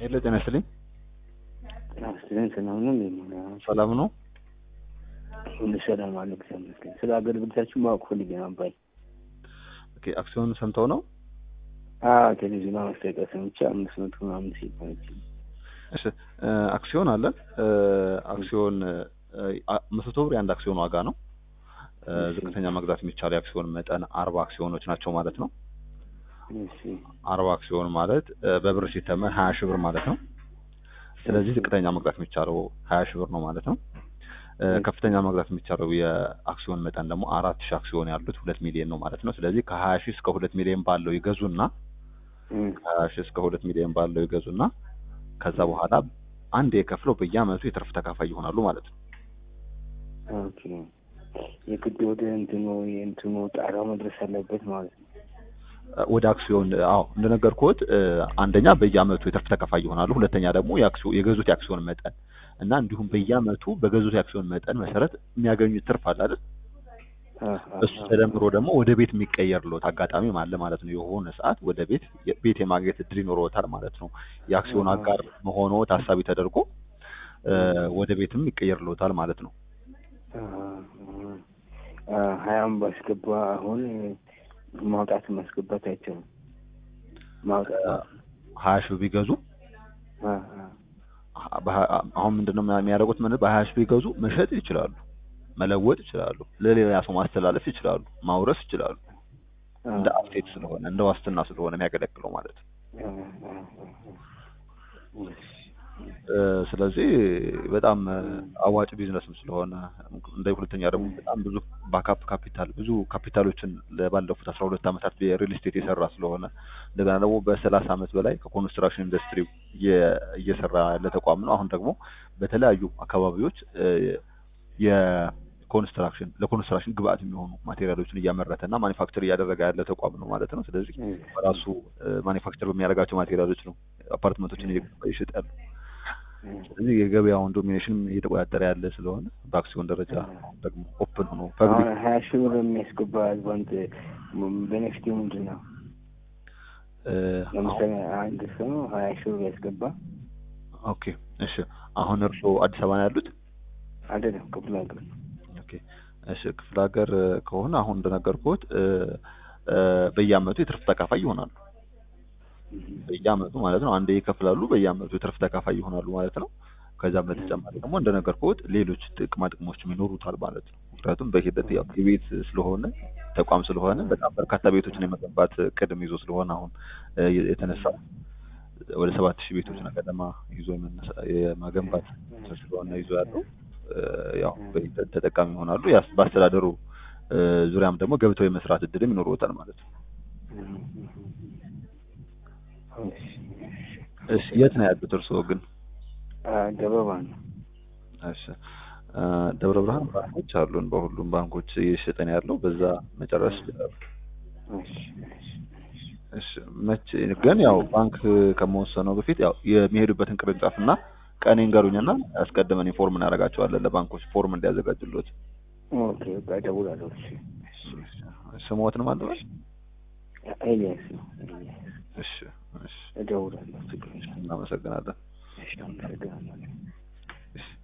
ሄሎ ጤና ይስጥልኝ። ጤና ይስጥልኝ። ሰላም ነው እንዴ? ሰላም ነው። ሁሉ ሰላም አለ፣ እግዚአብሔር ይመስገን። ስለ አገልግሎታችሁ ማወቅ ፈልጌ ነው አባይ። ኦኬ አክሲዮን ሰምተው ነው? አዎ ቴሌቪዥን ማስታወቂያ ሰምቼ አምስት መቶ ምናምን ሲል ሰምቼ። እሺ አክሲዮን አለን። አክሲዮን መቶ ብር የአንድ አክሲዮን ዋጋ ነው። ዝቅተኛ መግዛት የሚቻለው የአክሲዮን መጠን አርባ አክሲዮኖች ናቸው ማለት ነው። እሺ አርባ አክሲዮን ማለት በብር ሲተመን ሀያ ሺህ ብር ማለት ነው። ስለዚህ ዝቅተኛ መግዛት የሚቻለው ሀያ ሺህ ብር ነው ማለት ነው። ከፍተኛ መግዛት የሚቻለው የአክሲዮን መጠን ደግሞ አራት ሺህ አክሲዮን ያሉት ሁለት ሚሊዮን ነው ማለት ነው። ስለዚህ ከሀያ ሺህ እስከ ሁለት ሚሊዮን ባለው ይገዙና ከሀያ ሺህ እስከ ሁለት ሚሊዮን ባለው ይገዙና ከዛ በኋላ አንድ የከፍለው በየአመቱ የትርፍ ተካፋይ ይሆናሉ ማለት ነው። ኦኬ የግድ ወደ እንትኑ የእንትኑ ጣሪያው መድረስ አለበት ማለት ነው። ወደ አክሲዮን አዎ እንደነገርኩት አንደኛ በየአመቱ የትርፍ ተካፋይ ይሆናሉ። ሁለተኛ ደግሞ የአክሲዮን የገዙት የአክሲዮን መጠን እና እንዲሁም በየአመቱ በገዙት የአክሲዮን መጠን መሰረት የሚያገኙት ትርፍ አለ አይደል? እሱ ተደምሮ ደግሞ ወደ ቤት የሚቀየርለት አጋጣሚ አለ ማለት ነው። የሆነ ሰዓት ወደ ቤት ቤት የማግኘት እድል ይኖረዎታል ማለት ነው። የአክሲዮን አጋር መሆኖ ታሳቢ ተደርጎ ወደ ቤትም ይቀየርልዎታል ማለት ነው። ሀያም ባስገባ አሁን ማውጣት ማስገባት አይቻልም። ማውጣት ሀያ ሺህ ቢገዙ አሁን ምንድነው የሚያደርጉት? ምን በሀያ ሺህ ቢገዙ መሸጥ ይችላሉ፣ መለወጥ ይችላሉ፣ ለሌላ ሰው ማስተላለፍ ይችላሉ፣ ማውረስ ይችላሉ። እንደ አሴት ስለሆነ እንደ ዋስትና ስለሆነ የሚያገለግለው ማለት ነው። ስለዚህ በጣም አዋጭ ቢዝነስም ስለሆነ እንደ ሁለተኛ ደግሞ በጣም ብዙ ባካፕ ካፒታል ብዙ ካፒታሎችን ባለፉት አስራ ሁለት ዓመታት የሪል ስቴት የሰራ ስለሆነ እንደገና ደግሞ በሰላሳ ዓመት በላይ ከኮንስትራክሽን ኢንዱስትሪ እየሰራ ያለ ተቋም ነው። አሁን ደግሞ በተለያዩ አካባቢዎች የኮንስትራክሽን ለኮንስትራክሽን ግብአት የሚሆኑ ማቴሪያሎችን እያመረተ እና ማኒፋክቸር እያደረገ ያለ ተቋም ነው ማለት ነው። ስለዚህ በራሱ ማኒፋክቸር በሚያደርጋቸው ማቴሪያሎች ነው አፓርትመንቶችን እየሸጠ ያሉ። ስለዚህ የገበያውን ዶሚኔሽን እየተቆጣጠረ ያለ ስለሆነ በአክሲዮን ደረጃ ደግሞ ኦፕን ሆኖ ፐብሊክ ሀያ ሺህ ብር የሚያስገባ አድቫንት ቤኔፊት ምንድን ነው? ለምሳሌ አንድ ሰው ሀያ ሺህ ብር ያስገባ። ኦኬ እሺ። አሁን እርስዎ አዲስ አበባ ነው ያሉት? አይደለም ክፍለ ሀገር። ኦኬ እሺ። ክፍለ ሀገር ከሆነ አሁን እንደነገርኩት በየአመቱ የትርፍ ተካፋይ ይሆናሉ። በየአመቱ ማለት ነው። አንዴ ይከፍላሉ፣ በየአመቱ የትርፍ ተካፋይ ይሆናሉ ማለት ነው። ከዛም በተጨማሪ ደግሞ እንደነገርኩት ሌሎች ጥቅማ ጥቅሞችም ይኖሩታል ማለት ነው። ምክንያቱም በሂደት ያው የቤት ስለሆነ ተቋም ስለሆነ በጣም በርካታ ቤቶችን የመገንባት ቅድም ይዞ ስለሆነ አሁን የተነሳው ወደ ሰባት ሺህ ቤቶች ገደማ ይዞ የመገንባት ስለሆነ ይዞ ያለው ያው በሂደት ተጠቃሚ ይሆናሉ። በአስተዳደሩ ዙሪያም ደግሞ ገብተው የመስራት እድልም ይኖሩታል ማለት ነው። እሺ የት ነው ያሉት እርስዎ ግን? ደብረ ብርሃን ነው። እሺ ደብረ ብርሃን ባንኮች አሉን። በሁሉም ባንኮች እየሸጠን ያለው በዛ መጨረስ ይችላሉ። እሺ መቼ ግን ያው ባንክ ከመወሰነው በፊት ያው የሚሄዱበትን ቅርንጫፍ እና ቀን ይንገሩኝና አስቀድመን ኢንፎርም እናደርጋቸዋለን ለባንኮች ፎርም እንዲያዘጋጁልዎት። ኦኬ በቃ እደውላለሁ። እሺ ስሞትንም አለበል ኤልያስ ነው። እሺ እሺ እደውላለሁ። ችግር የለም። እናመሰግናለን። እሺ አመሰግናለሁ። እሺ